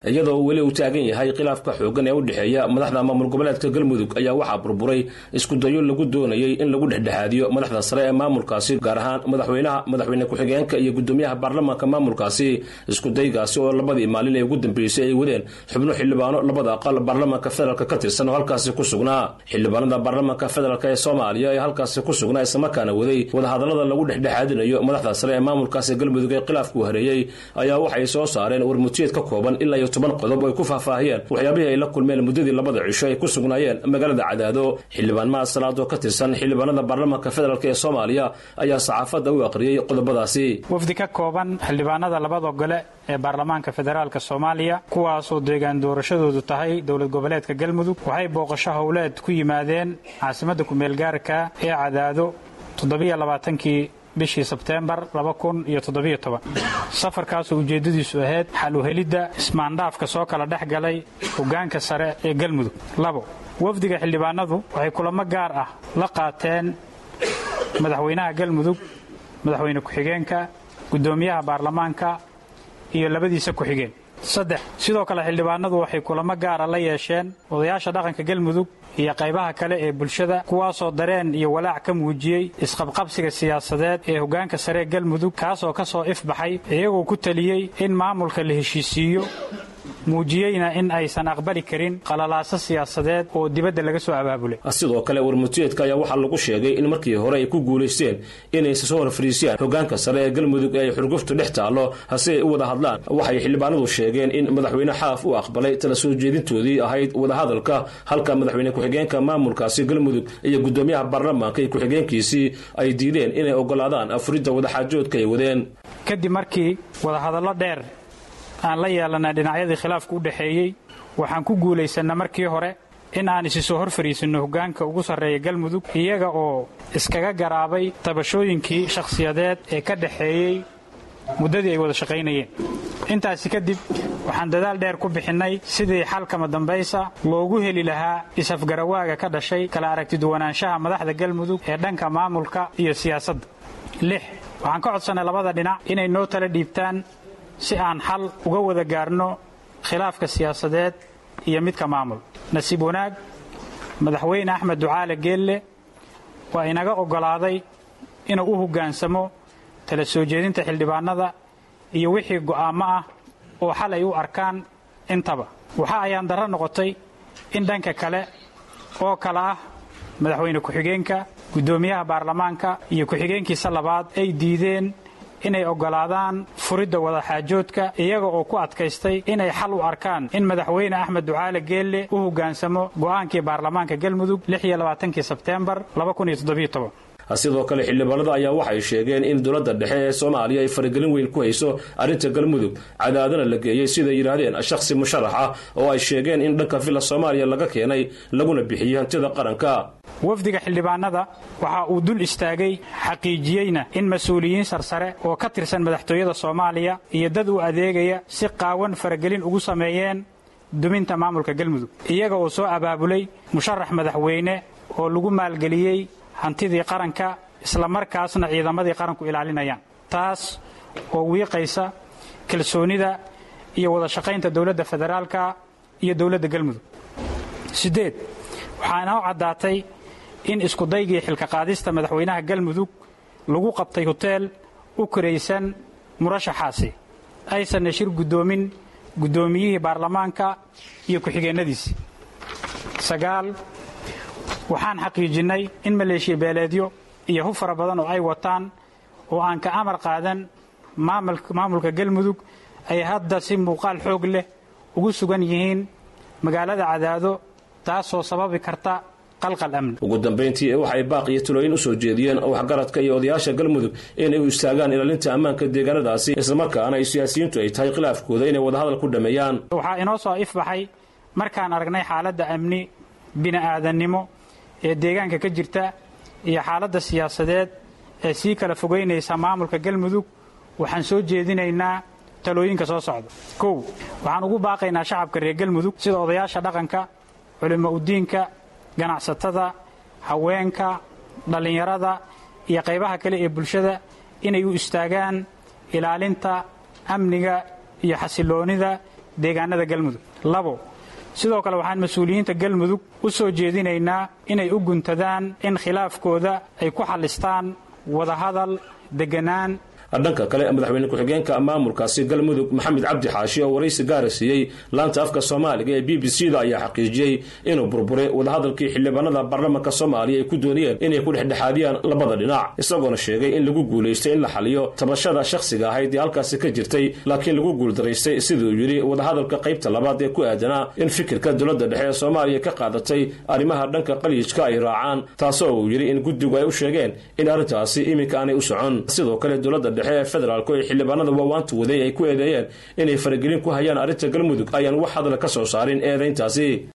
iyadoo weli uu taagan yahay khilaafka xooggan ee u dhexeeya madaxda maamul goboleedka galmudug ayaa waxaa burburay iskudayo lagu doonayey in lagu dhexdhexaadiyo madaxda sare ee maamulkaasi gaar ahaan madaxweynaha madaxweyne ku-xigeenka iyo gudoomiyaha baarlamaanka maamulkaasi iskudaygaasi oo labadii maalin ee ugu dambeysay ay wadeen xubno xildhibaano labada aqal baarlamaanka federaalk ka tirsan oo halkaasi ku sugnaa xildhibaanada baarlamaanka federaalk ee soomaaliya ee halkaasi ku sugnaa islamarkaana waday wadahadalada lagu dhexdhexaadinayo madaxda sare ee maamulkaasi galmudug ee khilaafku hareeyey ayaa waxay soo saareen warmutiyeed ka kooban ilaa iyo toban qodob ay ku faahfaahiyeen waxyaabihii ay la kulmeen muddadii labada cisho ay ku sugnaayeen magaalada cadaado xildhibaan mahad salaad oo ka tirsan xildhibaanada baarlamaanka federaalk ee soomaaliya ayaa saxaafadda u aqriyey qodobadaasi wafdi ka kooban xildhibaanada labada gole ee baarlamaanka federaalk soomaaliya kuwaasoo deegaan doorashadoodu tahay dowlad goboleedka galmudug waxay booqasho howleed ku yimaadeen caasimadda kumeelgaarka ee cadaado toddobiyolabaatankii bishii sebteembar safarkaasoo ujeeddadiisu ahayd xal u helidda ismaandhaafka soo kala dhex galay hoggaanka sare ee galmudug labo wafdiga xildhibaanadu waxay kulamo gaar ah la qaateen madaxweynaha galmudug madaxweyne ku-xigeenka guddoomiyaha baarlamaanka iyo labadiisa ku-xigeen saddex sidoo kale xildhibaanadu waxay kulamo gaara la yeesheen odayaasha dhaqanka galmudug iyo qaybaha kale ee bulshada kuwaasoo dareen iyo walaac ka muujiyey isqabqabsiga siyaasadeed ee hoggaanka sare ee galmudug kaasoo ka soo ifbaxay iyagoo ku taliyey in maamulka la heshiisiiyo muujiyeyna in aysan aqbali karin qalalaaso siyaasadeed oo dibadda laga soo abaabulay sidoo kale warmutiyeedka ayaa waxaa lagu sheegay in markii hore ay ku guulaysteen inaysa soo horfariisiyaan hoggaanka sare ee galmudug ee ay xurguftu dhex taallo hase ay u wada hadlaan waxay xildhibaanadu sheegeen in madaxweyne xaaf u aqbalay tala soo jeedintoodii ahayd wadahadalka halka madaxweyne ku-xigeenka maamulkaasi galmudug iyo guddoomiyaha baarlamaanka iyo ku-xigeenkiisii ay diideen inay ogolaadaan afuridda wadaxaajoodka ay wadeen kadib markii wadahadallo dheer aan la yeelana dhinacyadii khilaafku u dhexeeyey waxaan ku guulaysannaa markii hore in aan isi soo hor fariisanno hoggaanka ugu sarreeya galmudug iyaga oo iskaga garaabay tabashooyinkii shakhsiyadeed ee ka dhexeeyey muddadii ay wada shaqaynayeen intaasi kadib waxaan dadaal dheer ku bixinnay sidii xalkama dambaysa loogu heli lahaa is-afgarawaaga ka dhashay kala aragtiduwanaanshaha madaxda galmudug ee dhanka maamulka iyo siyaasadda lix waxaan ka codsannay labada dhinac inay noo tala dhiibtaan si aan xal uga wada gaarno khilaafka siyaasadeed iyo midka maamul nasiib wanaag madaxweyne axmed ducaale geelle waa inaga oggolaaday inuu u hoggaansamo tala soo jeedinta xildhibaanada iyo wixii go'aammo ah oo xal ay u arkaan intaba waxa ayaan darro noqotay in dhanka kale oo kale ah madaxweyne ku-xigeenka guddoomiyaha baarlamaanka iyo ku-xigeenkiisa labaad ay diideen inay oggolaadaan furidda wadaxaajoodka iyaga oo ku adkaystay inay xal u arkaan in madaxweyne axmed ducaale geelle u hoggaansamo go'aankii baarlamaanka galmudug kii sebteembar sidoo kale xildhibaanada ayaa waxay sheegeen in dowladda dhexe ee soomaaliya ay faragelin weyn ku hayso arrinta galmudug cadaadana la geeyey siday yidhaahdeen shakhsi musharax ah oo ay sheegeen in dhanka villa soomaaliya laga keenay laguna bixiyey hantida qaranka wafdiga xildhibaanada waxa uu dul istaagay xaqiijiyeyna in mas-uuliyiin sarsare oo ka tirsan madaxtooyada soomaaliya iyo dad u adeegaya si qaawan faragelin ugu sameeyeen duminta maamulka galmudug iyaga oo soo abaabulay musharax madaxweyne oo lagu maalgeliyey hantidii qaranka islamarkaasna ciidamadii qaranku ilaalinayaan taas oo wiiqaysa kalsoonida iyo wada shaqaynta dowladda federaalka iyo dowladda galmudug siddeed waxaa inoo caddaatay in iskudaygii xilka qaadista madaxweynaha galmudug lagu qabtay hoteel u koraysan murashaxaasi aysanna shir guddoomin guddoomiyihii baarlamaanka iyo ku-xigeennadiisii sagaal waxaan xaqiijinnay in maleeshiya beeleedyo iyo hub fara badan oo ay wataan oo aan ka amar qaadan maamulka galmudug ay hadda si muuqaal xoog leh ugu sugan yihiin magaalada cadaado taasoo sababi karta qalqal amni ugu dambayntii waxay baaq iyo talooyin u soo jeediyeen waxgaradka iyo odayaasha galmudug inay u istaagaan ilaalinta ammaanka deegaanadaasi islamarkaana ay siyaasiyiintu ay tahay khilaafkooda inay wadahadal ku dhammeeyaan waxaa inoo soo ifbaxay markaan aragnay xaaladda amni bini'aadannimo ee deegaanka ka jirta iyo xaaladda siyaasadeed ee sii kala fogaynaysa maamulka galmudug waxaan soo jeedinaynaa talooyinka soo socda kow waxaan ugu baaqaynaa shacabka reer galmudug sida odayaasha dhaqanka culimo udiinka ganacsatada haweenka dhallinyarada iyo qaybaha kale ee bulshada inay u istaagaan ilaalinta amniga iyo xasiloonnida deegaanada galmudug labo sidoo kale waxaan mas-uuliyiinta galmudug u soo jeedinaynaa inay u guntadaan in khilaafkooda ay ku xallistaan wadahadal deganaan dhanka kale madaxweyne ku-xigeenka maamulkaasi galmudug maxamed cabdi xaashi oo waraysi gaara siiyey laanta afka soomaaliga ee b b c da ayaa xaqiijiyey inuu burburay wadahadalkii xildhibaanada baarlamaanka soomaaliya ay ku doonayeen inay ku dhexdhexaadiyaan labada dhinac isagoona sheegay in lagu guulaystay in la xaliyo tabashada shakhsiga ahayd ee halkaasi ka jirtay laakiin lagu guuldaraystay siduu yidhi wadahadalka qaybta labaad ee ku aadanaa in fikirka dowladda dhexe ee soomaaliya ka qaadatay arrimaha dhanka qalyijka ay raacaan taasoo uu yidhi in guddigu ay u sheegeen in arrintaasi iminka aanay u socon sidoo kale dowladda dhexe ee federaalku ee xildhibaanada waawaanta waday ay ku eedeeyeen inay faragelin ku hayaan arrinta galmudug ayaan wax hadla ka soo saarin eedayntaasi